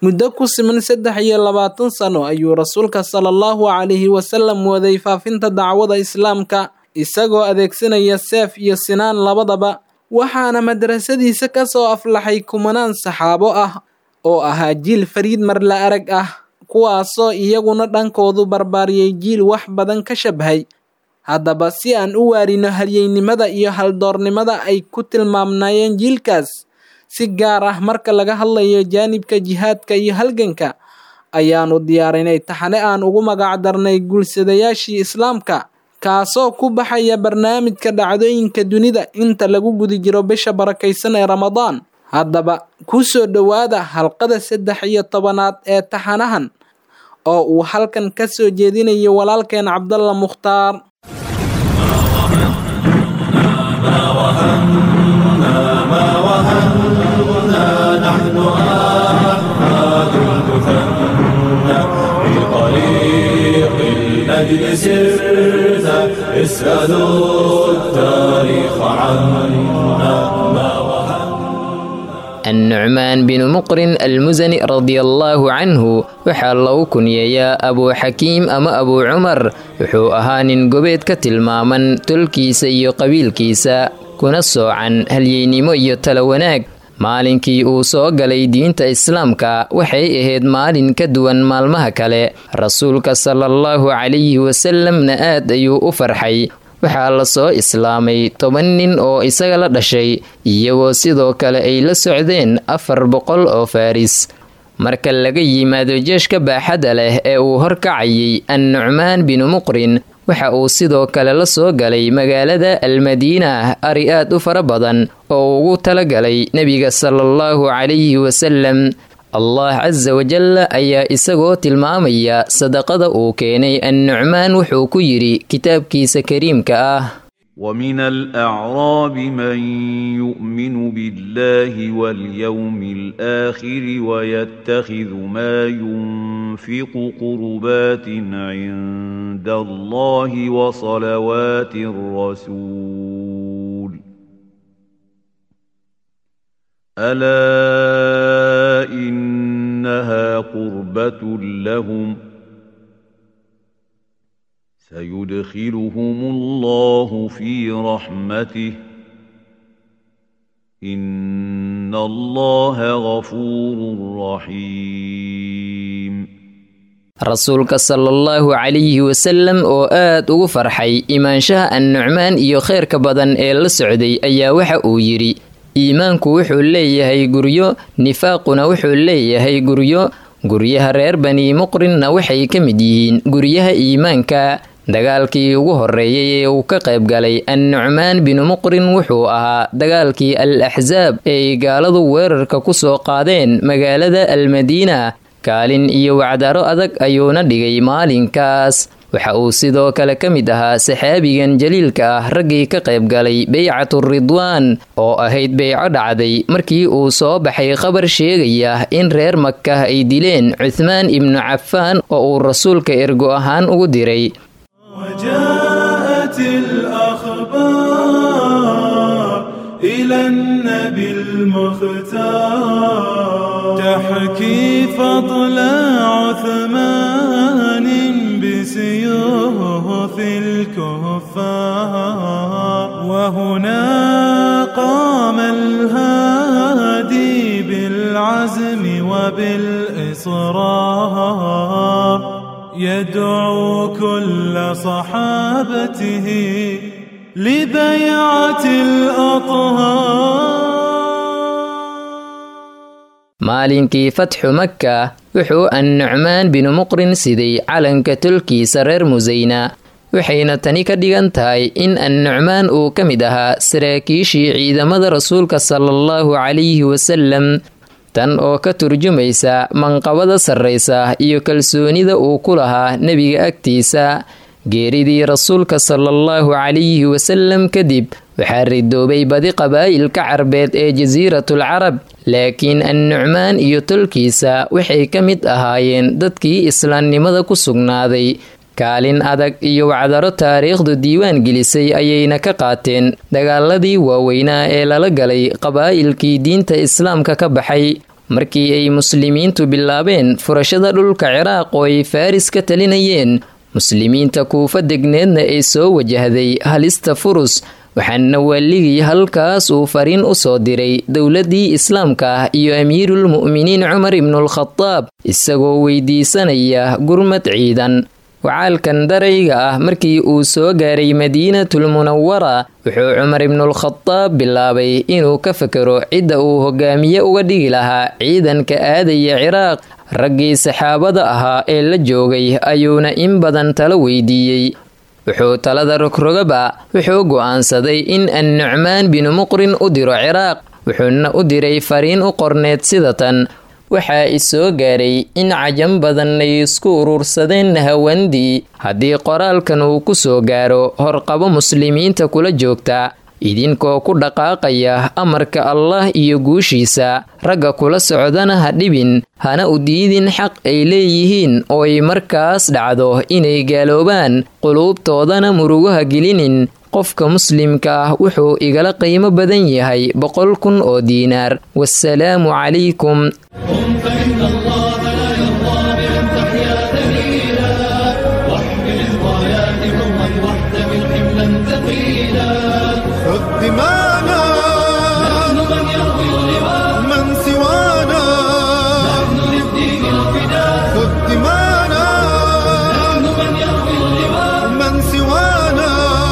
muddo ku siman saddex iyo labaatan sano ayuu rasuulka sala allahu calayhi wasalam waday faafinta dacwada islaamka isagoo adeegsanaya seef iyo sinaan labadaba waxaana madrasadiisa ka soo aflaxay kumanaan saxaabo ah oo ahaa jiil fariid marla arag ah kuwaasoo iyaguna dhankoodu barbaariyey jiil wax badan ka shabhay haddaba si aan u waarino halyeynimada iyo haldoornimada ay ku tilmaamnaayeen jiilkaas si gaar ah marka laga hadlayo jaanibka jihaadka iyo halganka ayaanu diyaarinay taxane aan ugu magac darnay guursadayaashii islaamka kaasoo ku baxaya barnaamijka dhacdooyinka dunida inta lagu guda jiro bisha barakaysan ee ramadaan haddaba ku soo dhowaada halqada saddex iyo tobanaad ee taxanahan oo uu halkan ka soo jeedinayo walaalkeen cabdalla mukhtaar الأجل سرت اسألوا التاريخ عنا ما النعmaan binu muqrin almusani radiallaahu canhu waxaa lagu kunyeeyaa abuu xakiim ama abuu cumar wuxuu ahaa nin gobeed ka tilmaaman tolkiisa iyo qabiilkiisa kuna soocan halyeynimo iyo tala wanaag maalinkii uu soo galay diinta islaamka waxay ahayd maalin ka duwan maalmaha kale rasuulka salaallahu calayhi wasalamna aad ayuu u farxay waxaa la soo islaamay toban nin oo isaga la dhashay iyagoo sidoo kale ay la socdeen afar boqol oo faaris marka laga yimaado jeeshka baaxadda leh ee uu horkacayay annucmaan binu muqrin waxa uu sidoo kale la soo galay magaalada almadiina ari aad u fara badan oo ugu talagalay nebiga salaallahu calayhi wasalam allah casa wajalla ayaa isagoo tilmaamaya sadaqada uu keenay annucmaan wuxuu ku yidhi kitaabkiisa kariimka ah ومن الأعراب من يؤمن بالله واليوم الآخر ويتخذ ما ينفق قربات عند الله وصلوات الرسول ألا إنها قربة لهم سيدخلهم الله في رحمته إن الله غفور رحيم rasuulka sala allahu calayhi wasalam oo aad ugu farxay imaanshaha annucmaan iyo khayrka badan ee la socday ayaa waxa uu yidhi iimaanku wuxuu leeyahay guryo nifaaquna wuxuu leeyahay guryo guryaha reer bani muqrinna waxay ka mid yihiin guryaha iimaanka dagaalkii ugu horeeyay ee uu ka qayb galay annucmaan binu muqrin wuxuu ahaa dagaalkii al axsaab ee ay gaaladu weerarka ku soo qaadeen magaalada almadiina kaalin iyo wacdaro adag ayuuna dhigay maalinkaas waxa uu sidoo kale ka mid ahaa saxaabigan jaliilka ah raggii ka qayb galay beycatu ridwaan oo ahayd beyco dhacday markii uu soo baxay khabar sheegaya in reer makah ay dileen cuthmaan ibnu cafaan oo uu rasuulka ergo ahaan ugu diray وجاءت الأخبار إلى النبي المختار تحكي فضل عثمان بسيوف الكفار وهنا قام الهادي بالعزم وبالإصرار يدعو كل صحابته لبيعة الأطهار maalinkii fatxu makka wuxuu annucmaan binu muqrin siday calanka tolkiisa reer musayna waxayna tani ka dhigan tahay in annucmaan uu ka mid ahaa saraakiishii ciidamada rasuulka sala allahu calayhi wasalam tan oo ka turjumaysa manqabada sarraysa iyo kalsoonida uu ku lahaa nebiga agtiisa geeridii rasuulka sala allahu calayhi wasalam kadib waxaa ridoobay badi qabaa'ilka carbeed ee jasiiratul carab laakiin annucmaan iyo tolkiisa waxay ka mid ahaayeen dadkii islaamnimada ku sugnaaday kaalin adag iyo wacdaro taariikhdu diiwaan gelisay ayayna ka qaateen dagaaladii waaweynaa ee lala galay qabaa'ilkii diinta islaamka ka baxay markii ay muslimiintu bilaabeen furashada dhulka ciraaq oo ay faris ka talinayeen muslimiinta kuufa degneedna ay soo wajahday halista furus waxaana waaligii halkaas uu fariin u soo diray dowladdii islaamka ah iyo amiirulmu'miniin cumar ibnulkhadaab isagoo weydiisanaya gurmad ciidan wacaalkan darayga ah markii uu soo gaaray madiinatul munawara wuxuu cumar ibnulkhadaab bilaabay inuu ka fakero cidda uu hogaamiye uga dhigi lahaa ciidanka aadaya ciraaq raggii saxaabada ahaa ee la joogay ayuuna in badan talo weydiiyey wuxuu talada rogrogaba wuxuu go'aansaday in annucmaan binu muqrin u diro ciraaq wuxuuna u diray fariin u qorneed sida tan waxaa isoo gaaray in cajam badan ay isku urursadeen hawandii haddii qoraalkan uu ku soo gaaro horqabo muslimiinta kula joogta idinkoo ku dhaqaaqaya amarka allah iyo guushiisa ragga kula socdana ha dhibin hana u diidin xaq ay leeyihiin oo ay markaas dhacdo inay gaaloobaan quluubtoodana murugaha gelinin qofka muslimka ah wuxuu igala qiimo badan yahay boqol kun oo diinaar wasalaamu calaykum دمانا من سوانا خذ دمانا من سوانا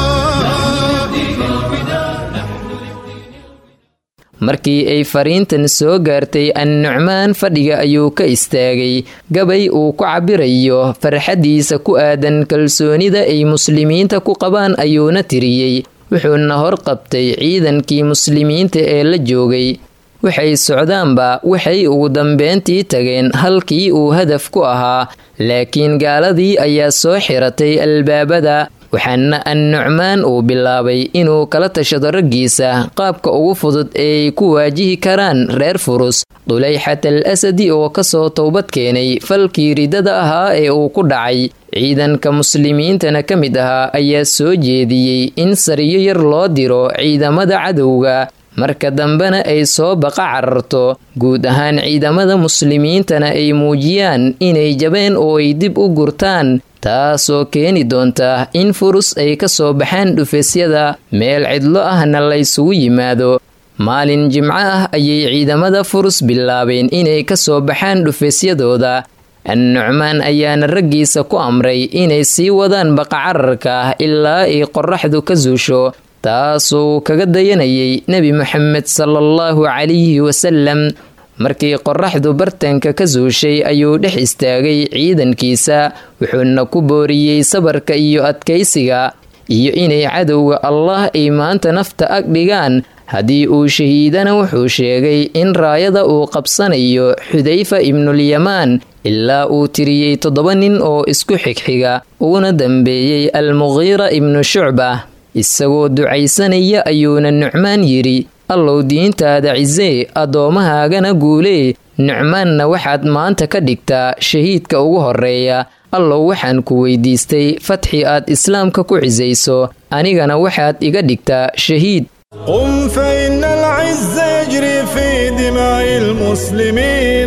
markii ay fariintan soo gaartay annucmaan fadhiga ayuu ka istaagay gabay uu ku cabirayo farxaddiisa ku aadan kalsoonida ay muslimiinta ku qabaan ayuuna tiriyey wuxuuna horqabtay ciidankii muslimiinta ee la joogay waxay socdaanba waxay ugu dambeyntii tageen halkii uu hadaf ku ahaa laakiin gaaladii ayaa soo xiratay albaabada waxaana annucmaan uu bilaabay inuu kala tashado raggiisa qaabka ugu fudud ee ay ku waajihi karaan reer furus dulayxat al asadi oo kasoo towbad keenay falkii ridada ahaa ee uu ku dhacay ciidanka muslimiintana ka mid ahaa ayaa soo jeediyey in sariyo yar loo diro ciidamada cadowga marka dambena ay soo baqa cararto guud ahaan ciidamada muslimiintana ay muujiyaan inay jabeen oo ay dib u gurtaan taasoo keeni doonta in furus ay ka soo baxaan dhufesyada meel cidlo ahna laysugu yimaado maalin jimco ah ayay ciidamada furus bilaabeen inay ka soo baxaan dhufesyadooda annucmaan ayaana raggiisa ku amray inay sii wadaan baqacararka ilaa ay qoraxdu ka suusho taasuu kaga dayanayay nebi moxamed salaallahu calayhi wasalam markii qoraxdu bartanka ka suushay ayuu dhex istaagay ciidankiisa wuxuuna ku booriyey sabarka iyo adkaysiga iyo inay cadowga allah ay maanta nafta ag dhigaan haddii uu shahiidana wuxuu sheegay in raayada uu qabsanayo xudayfa ibnulyamaan ilaa uu tiriyey toddoba nin oo isku xigxiga uuna dambeeyey almuqiira ibnu shucba isagoo ducaysanaya ayuuna nucmaan yidhi allow diintaada cisee addoomahaagana guulee nucmaanna waxaad maanta ka dhigtaa shahiidka ugu horreeya allow waxaan ku weydiistay fatxi aad islaamka ku cisayso anigana waxaad iga dhigtaa shahiid قم فإن العز يجري في دماء المسلمين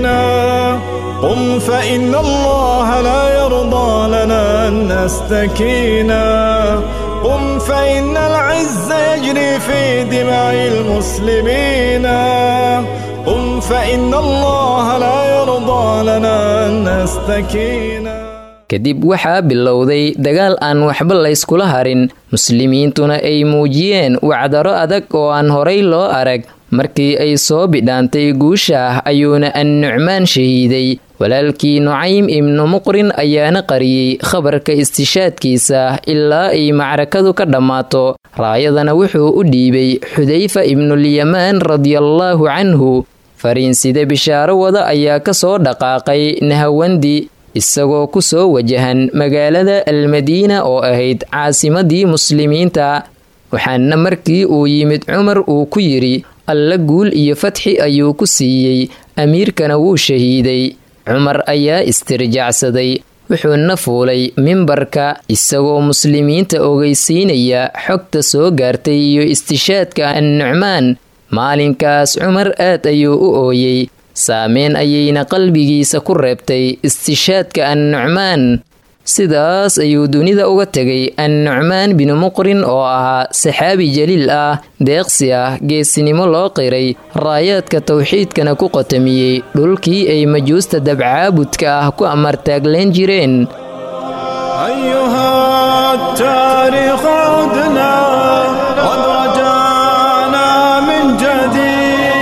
قم فإن الله لا يرضى لنا أن نستكينا قم فإن العز يجري في دماء المسلمين قم فإن الله لا يرضى لنا أن نستكينا kadib waxaa bilowday dagaal aan waxba layskula harin muslimiintuna ay muujiyeen wacdaro adag oo aan horay loo arag markii ay soo bidhaantay guusha ayuuna annucmaan shahiiday walaalkii nucaym ibnu muqrin ayaana qariyey khabarka istishaadkiisa ilaa ay macrakadu ka dhammaato raayadana wuxuu u dhiibay xudayfa ibnulyamaan radiallaahu canhu fariinside bishaaro wada ayaa ka soo dhaqaaqay nahawandi isagoo ku soo wajahan magaalada almadiina oo ahayd caasimadii muslimiinta waxaana markii uu yimid cumar uu ku yidhi alla guul iyo fatxi ayuu ku siiyey amiirkana wuu shahiiday cumar ayaa istirjacsaday wuxuuna fuulay mimbarka isagoo muslimiinta ogeysiinaya xogta soo gaartay iyo istishaadka annucmaan maalinkaas cumar aad ayuu u ooyey saameyn ayayna qalbigiisa ku reebtay istishaadka annucmaan sidaas ayuu dunida uga tegay annucmaan binu muqrin oo ahaa saxaabi jaliil ah deeqsi ah geesinimo loo qiray raayaadka tawxiidkana ku qotamiyey dhulkii ay majuusta dabcaabudka ah ku amartaagleen jireen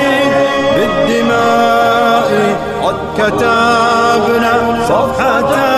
كتبنا صفحة